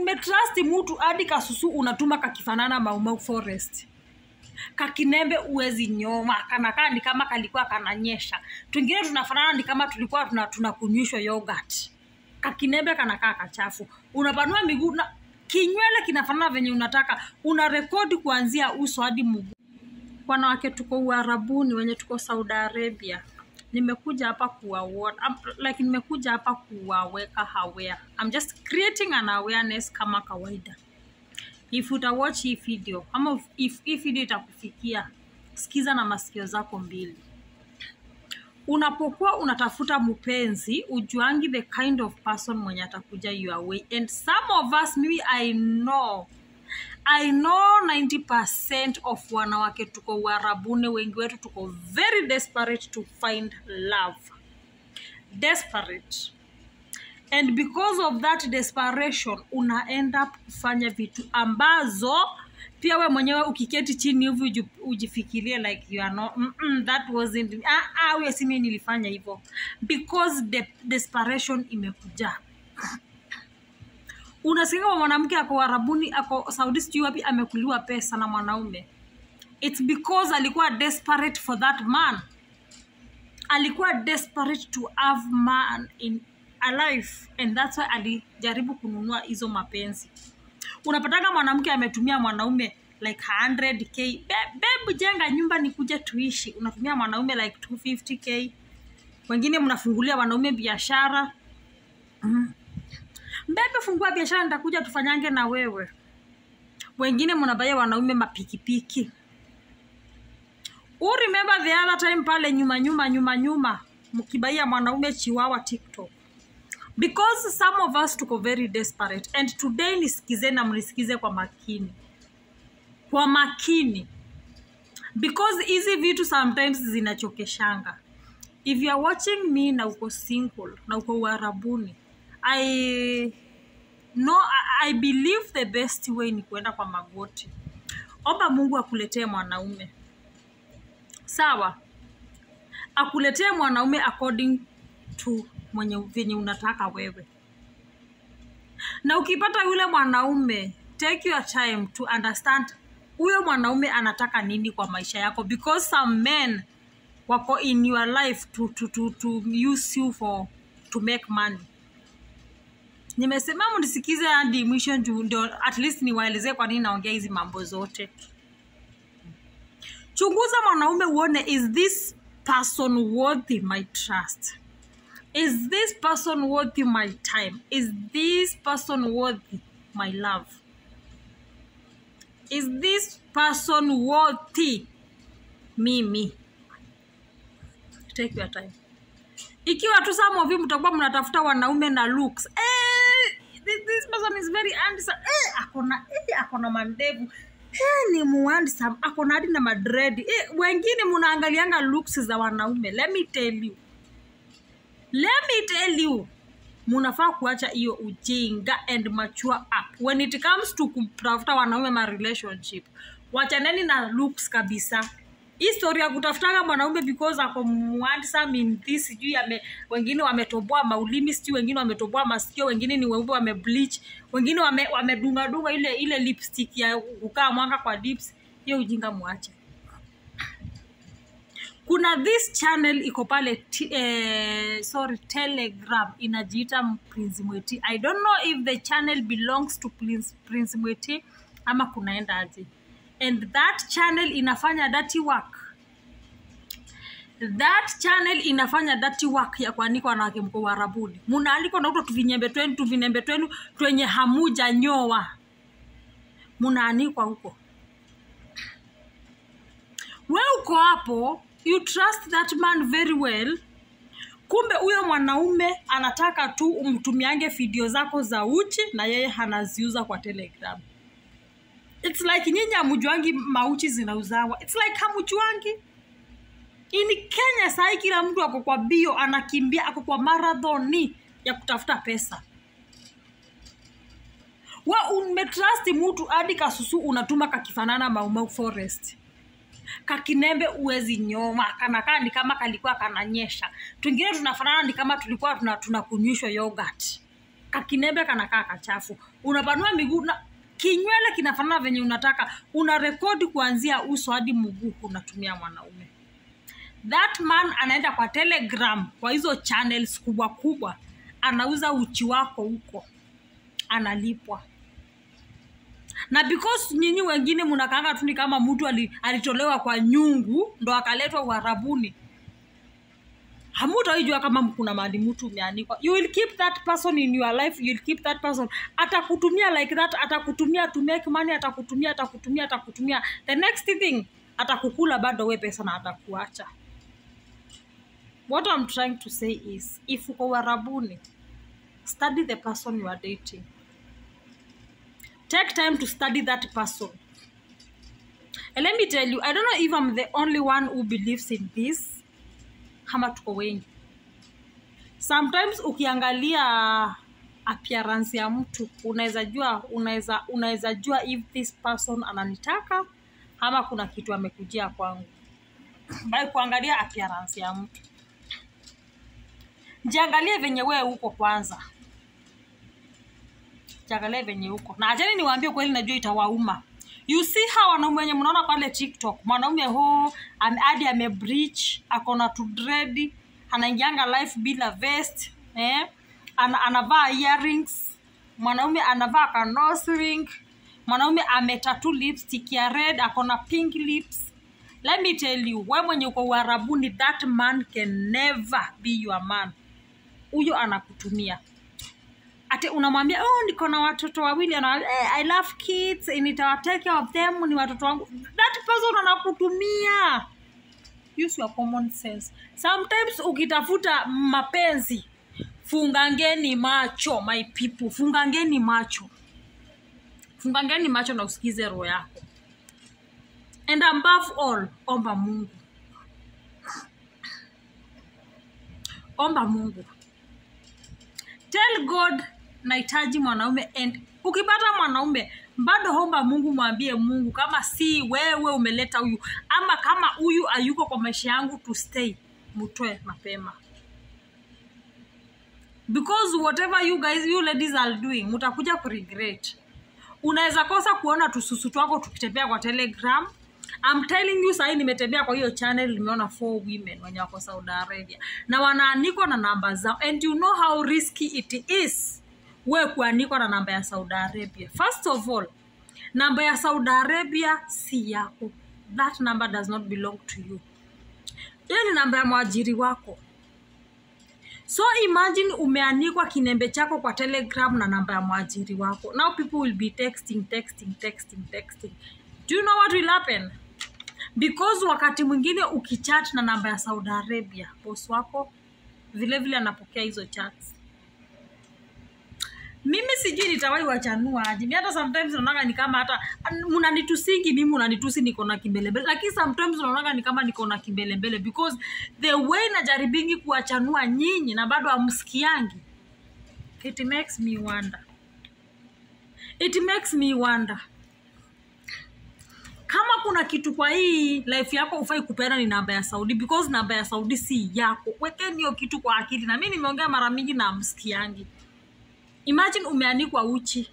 umetrust mtu hadi kasusu unatuma kakifanana maumau forest kakinembe uwezi nyoma kanakaa ni kama kalikuwa kananyesha twingine tunafanana ni kama tulikuwa tuna- tunakunywishwa yogurt kakinembe kanakaa kachafu unapanua miguu na kinywele kinafanana venye unataka una rekodi kuanzia uso hadi mguu wanawake tuko uharabuni wenye tuko saudi arabia nimekuja hapa kuwa like nimekuja hapa kuwaweka aware I'm just creating an awareness kama kawaida if utawatch hii video ama if- if hii video itakufikia sikiza na masikio zako mbili unapokuwa unatafuta mpenzi ujuangi the kind of person mwenye atakuja your way and some of us mimi i know i know 90 of wanawake tuko uharabuni wengi wetu tuko very desperate to find love desperate and because of that desperation una end up kufanya vitu ambazo pia we mwenyewe ukiketi chini hivi uji- ujifikirie like you are not, mm -mm, that wasn't ah, ah, huyo si mimi nilifanya hivyo because de desperation imekuja unasikia kama mwanamke ako arabuni ako saudi sijui wapi amekuliwa pesa na mwanaume its because alikuwa desperate for that man alikuwa desperate to have man in a life and that's why alijaribu kununua hizo mapenzi unapataka mwanamke ametumia mwanaume like 100k Be- bebu jenga nyumba nikuje tuishi unatumia mwanaume like 250k wengine mnafungulia wanaume biashara mm. mbebe fungua biashara nitakuja tufanyange na wewe wengine mnabaia wanaume mapikipiki u remember the other time pale nyuma nyuma nyuma nyuma mkibaia mwanaume chiwawa tiktok because some of us tuko very desperate and today nisikize na mnisikize kwa makini kwa makini because hizi vitu sometimes zinachokeshanga if you are watching me na uko single na uko uharabuni i no I, i believe the best way ni kuenda kwa magoti omba mungu akuletee mwanaume sawa akuletee mwanaume according to mwenye venye unataka wewe na ukipata yule mwanaume take your time to understand huyo mwanaume anataka nini kwa maisha yako because some men wako in your life to, to, to, to use you for to make money nimesema mnisikize hadi mwisho juu ndio at least niwaelezee kwa nini naongea hizi mambo zote chunguza mwanaume uone is this person worthy my trust is this person worthy my time is this person worthy my love is this person worthy mimi take your time ikiwa tu some of you mtakuwa mnatafuta wanaume na looks eh, this, this person is very handsome eh, akona eh, akona mandevu eh, ni muhandsome akona hadi na madredi eh, wengine mnaangalianga looks za wanaume let me tell you let me tell you munafaa kuacha hiyo ujinga and mature up when it comes to kutafuta wanaume ma relationship wachaneni na looks kabisa hii story ya kutafutanga mwanaume because ako handsome in this sijui ame wengine wametoboa maulimi sijui wengine wametoboa masikio wengine ni weupe wamebleach wengine wame, wamedungadunga ile ile lipstick ya kukaa mwanga kwa lips hiyo ujinga mwache kuna this channel iko pale t- eh, sorry telegram inajiita prince mweti i don't know if the channel belongs to prince, prince mweti ama kunaenda aje and that channel inafanya dirty work that channel inafanya dirty work ya kuanikwa wanawake mko uharabuni munaalikwa nauto tuvinyembe twenu tuvinembe twenu twenye hamuja nyoa munaanikwa huko we uko hapo you trust that man very well kumbe huyo mwanaume anataka tu umtumiange video zako za uchi na yeye anaziuza kwa telegram its like nyinyi hamjuangi mauchi zinauzawa its like hamjuangi ini kenya sahii kila mtu ako kwa bio anakimbia ako kwa marathoni ya kutafuta pesa wa umetrust mtu hadi kasusu unatuma kakifanana maumau forest kakinembe uwezi nyoma kanakaa ni kama kalikuwa kananyesha twingine tunafanana ni kama tulikuwa tuna- tunakunywishwa yogurt kakinembe kanakaa kachafu unapanua miguu na kinywele kinafanana venye unataka una rekodi kuanzia uso hadi mguu unatumia mwanaume that man anaenda kwa telegram kwa hizo channels kubwa kubwa anauza uchi wako huko analipwa na because nyinyi wengine mnakanga tu ni kama mtu ali- alitolewa kwa nyungu ndo akaletwa uharabuni hamutaijua kama kuna mahali mtu umeanikwa you will keep that person in your life you will keep that person atakutumia like that atakutumia to make money atakutumia atakutumia atakutumia the next thing atakukula bado we pesa na atakuacha what i'm trying to say is if uko uharabuni study the person you are dating take time to study that person and let me tell you i don't know if i'm the only one who believes in this kama tuko wengi sometimes ukiangalia appearance ya mtu unaweza jua unaweza unaweza jua if this person ananitaka ama kuna kitu amekujia kwangu by kuangalia appearance ya mtu jiangalie venye wewe uko kwanza jiangalie venye uko na achani niwaambie kweli najua itawauma you see hawa wanaume wenye mnaona pale tiktok mwanaume ho ame- hadi amebreach akona tu dread anaingianga life bila vest eh? Ana, anavaa earrings mwanaume anavaa ka nose ring mwanaume ametatu lipstick ya red akona pink lips let me tell you we mwenye uko uharabuni that man can never be your man huyo anakutumia ati unamwambia oh niko na watoto wawili anawaambia eh, i love kids nitawatake care of them ni watoto wangu that person anakutumia use your common sense sometimes ukitafuta mapenzi fungangeni macho my people fungangeni macho fungangeni macho na usikize roho yako and above all omba mungu omba mungu tell god nahitaji mwanaume and ukipata mwanaume bado omba mungu mwambie mungu kama si wewe umeleta huyu ama kama huyu ayuko kwa maisha yangu to stay mtoe mapema because whatever you guys you ladies are doing mutakuja kuregret unaweza kosa kuona tususu twako tukitembea kwa telegram I'm telling you sahii nimetembea kwa hiyo channel nimeona four women wenye wako saudi arabia na wanaanikwa na namba zao and you know how risky it is we kuanikwa na namba ya saudi arabia first of all namba ya saudi arabia si yako that number does not belong to you hiyo ni namba ya mwajiri wako so imagine umeanikwa kinembe chako kwa telegram na namba ya mwajiri wako now people will be texting texting texting texting do you know what will happen because wakati mwingine ukichat na namba ya saudi arabia bos wako vile vile anapokea hizo chats mimi sijui nitawai wachanua aje mi hata sometimes naonaga ni kama hata mnanitusingi mimi unanitusi niko na kimbelembele lakini sometimes naonaga ni kama niko na kimbelembele because the way najaribingi kuwachanua nyinyi na bado amsikiangi it makes me wonder it makes me wonder kama kuna kitu kwa hii life yako ufai kupeana ni namba ya saudi because namba ya saudi si yako wekeni hiyo kitu kwa akili na mi nimeongea mara mingi na msikiangi imagine umeanikwa uchi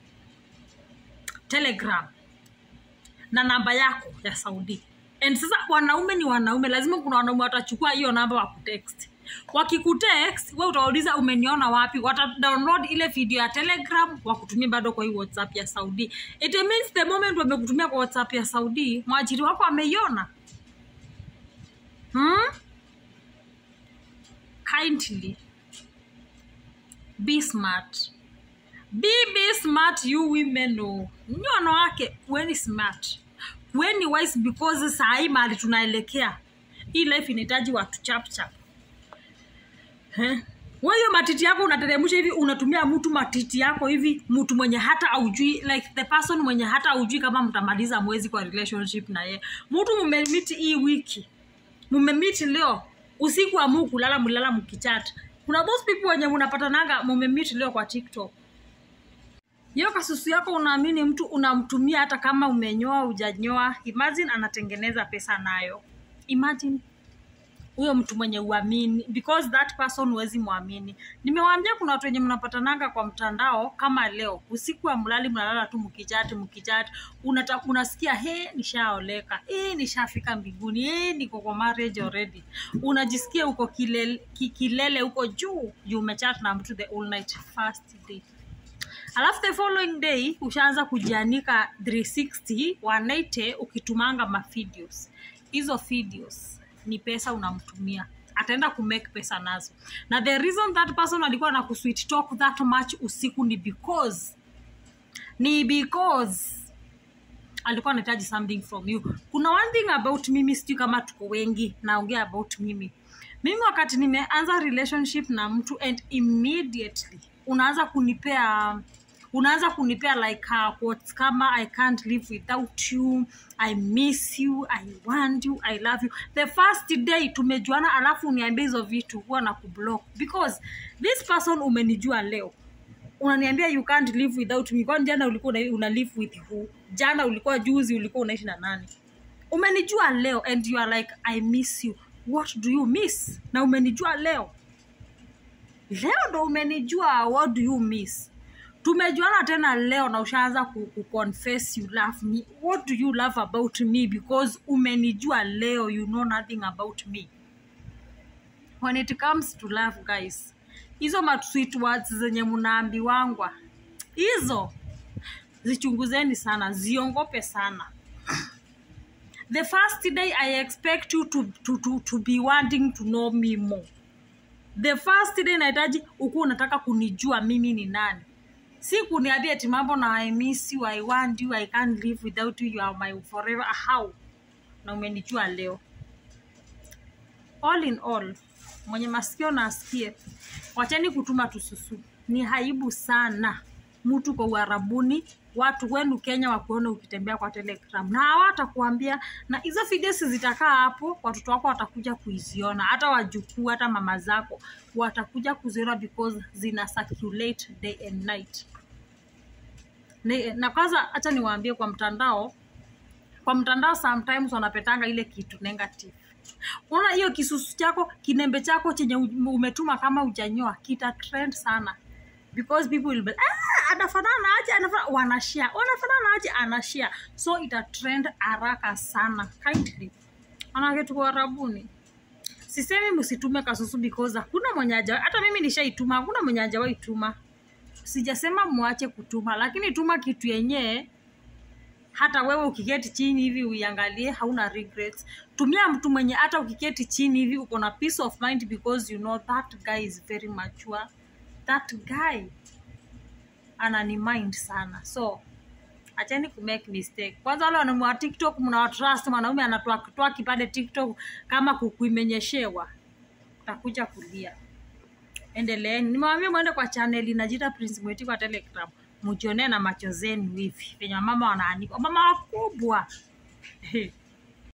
telegram na namba yako ya saudi and sasa wanaume ni wanaume lazima kuna wanaume watachukua hiyo namba wakutext wakikutext we utawauliza umeniona wapi wata download ile video ya telegram wakutumia bado kwa hii whatsapp ya saudi it means the moment wamekutumia kwa whatsapp ya saudi mwajiri wako ameiona hmm? kindly be smart be be smart you women oh. nyi wanawake kuweni smart kuweni wise because sahii mahali tunaelekea hii life inahitaji watu chapchap weyo matiti yako unateremsha hivi unatumia mtu matiti yako hivi mtu mwenye hata aujui like the person mwenye hata aujui kama mtamaliza mwezi kwa relationship na ye mtu mmemiti hii wiki mmemiti leo usiku amu kulala mlala mkichata kuna those people wenye mnapatananga mmemiti leo kwa tiktok hiyo kasusu yako unaamini mtu unamtumia hata kama umenyoa ujanyoa imagine anatengeneza pesa nayo imagine huyo mtu mwenye uamini because that person huwezi mwamini nimewaambia kuna watu wenye mnapatananga kwa mtandao kama leo usiku wa mlali mnalala tu mkichati mkichati unata, unasikia he nishaoleka e, nishafika mbinguni e, niko kwa marriage already unajisikia uko kilele, ki, kilele huko juu juu umechat na mtu the all night first day alafu the following day ushaanza kujianika 360 180 ukitumanga mavideos hizo videos ni pesa unamtumia ataenda kumake pesa nazo na the reason that person alikuwa na kusweet talk that much usiku ni because ni because alikuwa anahitaji something from you kuna one thing about mimi sijui kama tuko wengi naongea about mimi mimi wakati nimeanza relationship na mtu and immediately unaanza kunipea unaanza kunipea like uh, quotes kama i can't live without you i miss you i want you i love you the first day tumejuana alafu uniambia hizo vitu huwa na kublock because this person umenijua leo unaniambia you can't live without me kwani jana ulikuwa una, una live with who jana ulikuwa juzi ulikuwa unaishi na nani umenijua leo and you are like i miss you what do you miss na umenijua leo leo ndo umenijua what do you miss tumejuana tena leo na ushaanza ku, ku confess you love me what do you love about me because umenijua leo you know nothing about me when it comes to love guys hizo ma sweet words zenye mnaambiwangwa hizo zichunguzeni sana ziongope sana the first day i expect you to, to, to, to be wanting to know me more the first day nahitaji ukuwa unataka kunijua mimi ni nani si kuniambia ati mambo na i miss you i want you i can't live without you you are my forever how na umenijua leo all in all mwenye masikio na asikie wacheni kutuma tususu ni haibu sana mtu kwa uharabuni watu wenu kenya wakuona ukitembea kwa telegram na hawatakuambia na hizo videos zitakaa hapo watoto wako watakuja kuiziona hata wajukuu hata mama zako watakuja kuziona because zina circulate day and night Ne- na kwanza hacha niwaambie kwa mtandao kwa mtandao sometimes wanapetanga ile kitu negative unaona hiyo kisusu chako kinembe chako chenye u- umetuma kama ujanyoa kita trend sana because people will be ah, anafanana aje anafanana wanashare wanafanana aje anashare so ita trend haraka sana kindly manake tuko arabuni sisemi msitume kasusu because hakuna mwenye haja hata mimi nishaituma hakuna mwenye hajawahi tuma sijasema mwache kutuma lakini tuma kitu yenyewe hata wewe ukiketi chini hivi uiangalie hauna regrets tumia mtu mwenye hata ukiketi chini hivi uko na peace of mind because you know that guy is very mature that guy anani mind sana so acheni kumake mistake kwanza wale wanaume wa tiktok mnawatrust mwanaume anatoa kipande tiktok kama kukuimenyeshewa utakuja kulia endeleeni nimewambia mwende kwa channel inajita prince mwiti kwa telegram mjionee na macho zenu hivi venye wamama wanaanika wamama wakubwa He.